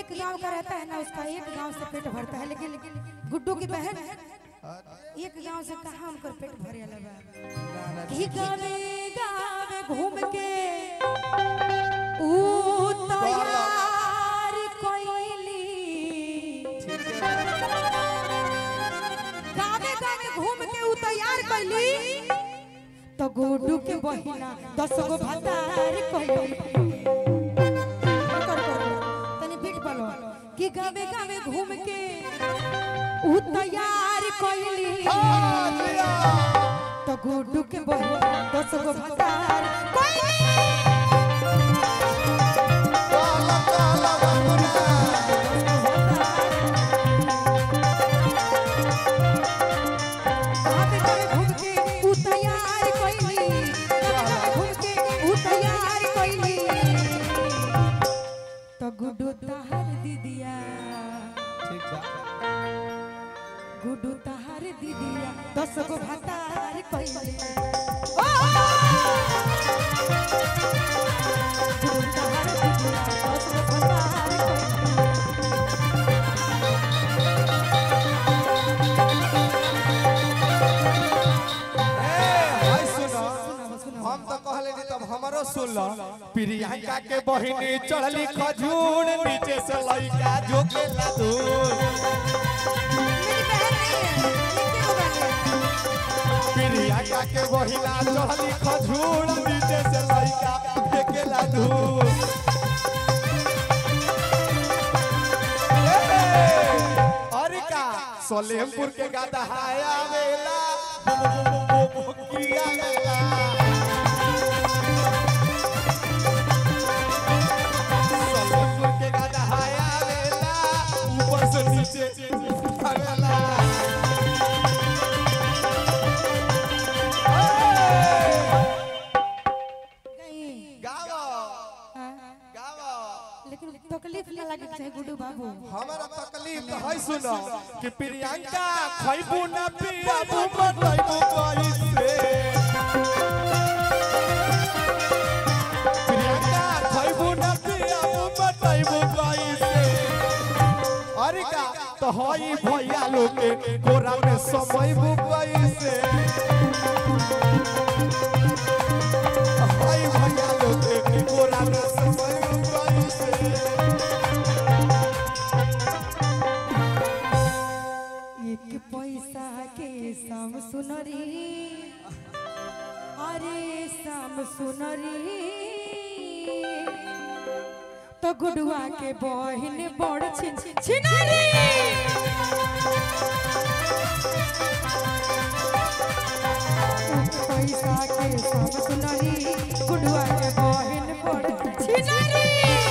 एक गांव का रहता है ना उसका एक गांव से पेट भरता है लेकिन गुड्डू की बहन एक गांव से कहाँ उनकर पेट भरे लगा ही गावे गावे घूम के ऊ तैयार कोइली गावे गावे घूम के ऊ तैयार कोइली तो गुड्डू के बहिना दस गो भतार कोइली तनी बीट बोलो कि गावे गावे घूम के ऊ तैयार कोइली तो गुड्डू के बहिना दस गो भतार कोइली गावे गावे घूम के ऊ तैयार कोइली गावे गावे घूम के ऊ तैयार कोइली तो गुड्डू तहार दीदिया गुड्डू तहार दीदिया दस गो भतार कोइली ओ गुड्डू तहार दीदिया दस गो भतार कोइली हम तो कहले नी तब हमरो सुन लो प्रियंका के बहिनी चढ़ली खजूर नीचे से लइका झोके ला दूर मेरी बहन नहीं है ये क्यों बने प्रियंका के बहिना चढ़ली खजूर नीचे से लइका फेंके ला दूर अरे का सोलेमपुर के गादा हाया वेला बो बो बो बो बो किया वेला सोलेमपुर के गादा हाया वेला ऊपर से नीचे आवेला कहीं गावो हाँ, गावो लेकिन तकलीफ ना लगे चाहे गुड्डू बाबू हमारा तकलीफ तो है सुनो कि प्रियंका खैबू न पियाबू बतैबू कैसे प्रियंका खैबू न पियाबू बतैबू कैसे अरे का तो हई भैया लोग के गोरा में समैबू कैसे हई भैया लोग के गोरा में समैबू कैसे एक पैसा के साम सुनरी अरे साम सुनरी तो गुडुआ के बहिन बड़ छिन छिनरी पैसा के साम सुनरी गुडुआ के बहिन बड़ छिनरी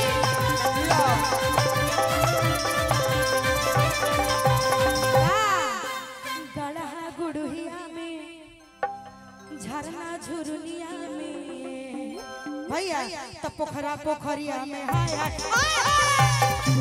गढ़ा गुड़िया में झरना झुरनिया में भैया तब पोखरा पोखरिया में हाय हाय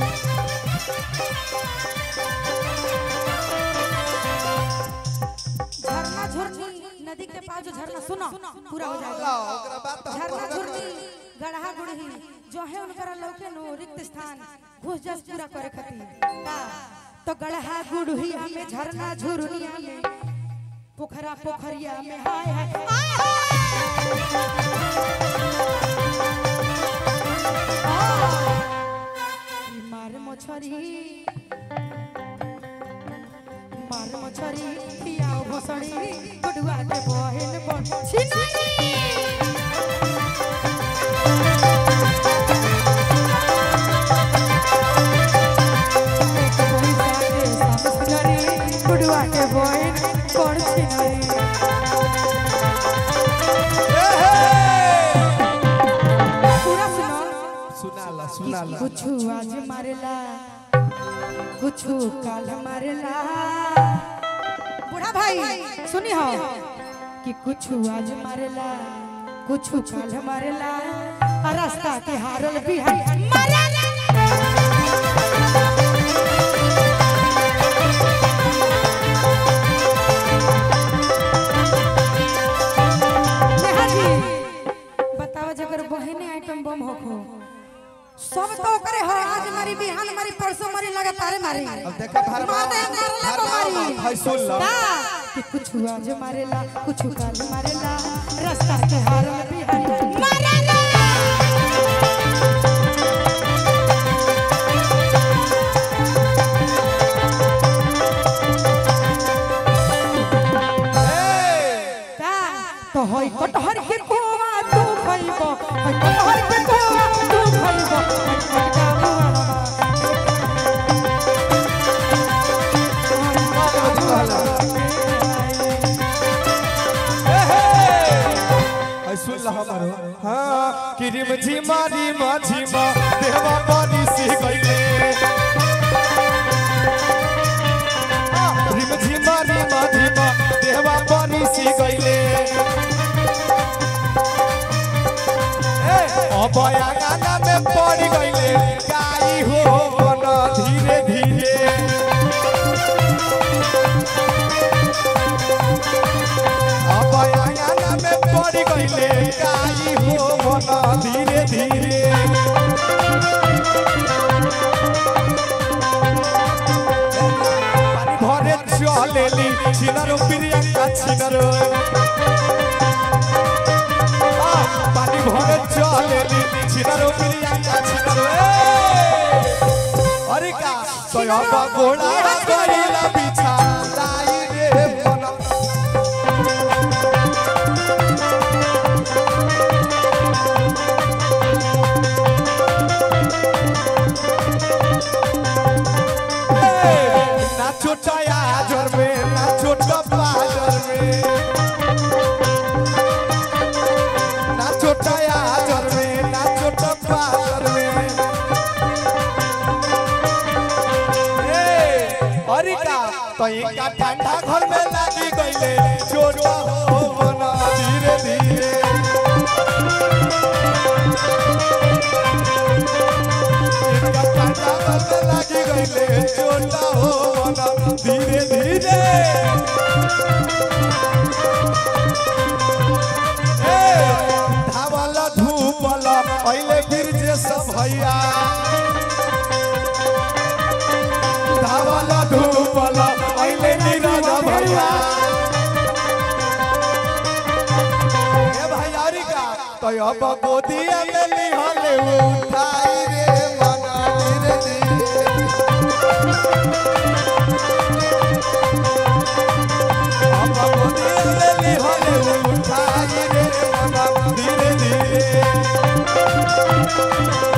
झरना झुरनी नदी के पास जो झरना सुनो पूरा हो जाएगा ओकरा बात तो हम झरना कहबे झुरनी करब। गढ़ा गुड़ही जो है उनकरा लौके नो रिक्त स्थान घुस जस पूरा करे खातिर का तो गढ़ा गुड़हिया में झरना झुरनिया में पोखरा पोखरिया में हाय हाय आय हाय ई मार मछरी मार मछरी पियाओ भसड़ी गुडुआ के बहिन बन छिनारी गुडुआ के बहिन बन छिनारी पूरा सुनो सुनाला सुनाला कुछु आज मारेला कुछु काल मारेला बूढ़ा भाई सुनी हो कि कुछु आज मारेला कुछु काल मारेला आ रास्ता के हारल बिहारी मारेला नेहा जी बताओ जगर बहने आइटम बम होखो सब तो करे हो आज मरी बिहान मरी परसों मरी लगातार मारी अब देखा भर मारे मारले को मारी हाय सुन लो का कि कुछ आज मारेला कुछ काल मारेला रास्ता के हार में बिहारी मारेला का तो होई कटहर के कोवा तू खइबो होई कटहर के कोवा तू खइबो कटका मुआवा हाय सुन लो हमारो हां किरिम झिमा झिमा झिमा देवा पानी सी गईले रिम झिमा झिमा झिमा देवा पानी सी गईले अब गाना में पड़ गईले गाई हो मन धीरे धीरे अब गाना में पड़ गईले गाई हो मन धीरे धीरे पानी भरे चलेली छिनरो प्रियंका छिनरो आ, पानी भरे चलेली छिनरो प्रियंका छिनरो ए! अरे का तो अब गोड़ा करिला बिछा लाई रे मन ना छोटा याजर में ना छोटा बाजर में ना छोटा याजर में ना छोटा बाजर में ए, अरे का तो इनका ठंडा घर में लागी गईले छोटा हो बना धीरे धीरे इनका ठंडा घर में लागी गईले छोटा हो बना धीरे धीरे ए, धावल धूपल अइले फिर जे सब भैया धावल धूपल अइले नीरज भैया ए भैया री का तो अब गोदिया में लिहले उठाई रे मना धीरे धीरे अब गोदिया में लिहले उठाई रे मना धीरे धीरे